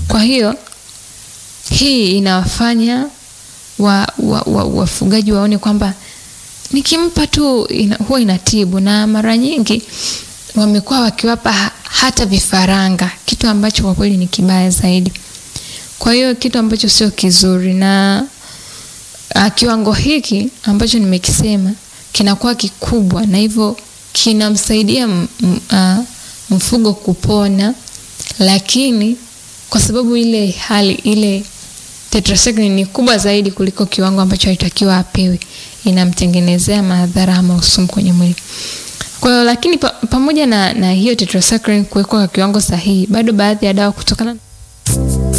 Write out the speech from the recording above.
Kwa hiyo hii inawafanya wa, wa, wa, wafugaji waone kwamba nikimpa tu ina, huwa inatibu, na mara nyingi wamekuwa wakiwapa ha- hata vifaranga, kitu ambacho kwa kweli ni kibaya zaidi. Kwa hiyo kitu ambacho sio kizuri, na ah, kiwango hiki ambacho nimekisema kinakuwa kikubwa, na hivyo kinamsaidia m- m- ah, mfugo kupona, lakini kwa sababu ile hali ile tetracycline ni kubwa zaidi kuliko kiwango ambacho alitakiwa apewe, inamtengenezea madhara ama usumu kwenye mwili. Kwa hiyo lakini pa, pamoja na, na hiyo tetracycline kuwekwa kwa kiwango sahihi, bado baadhi ya dawa kutokana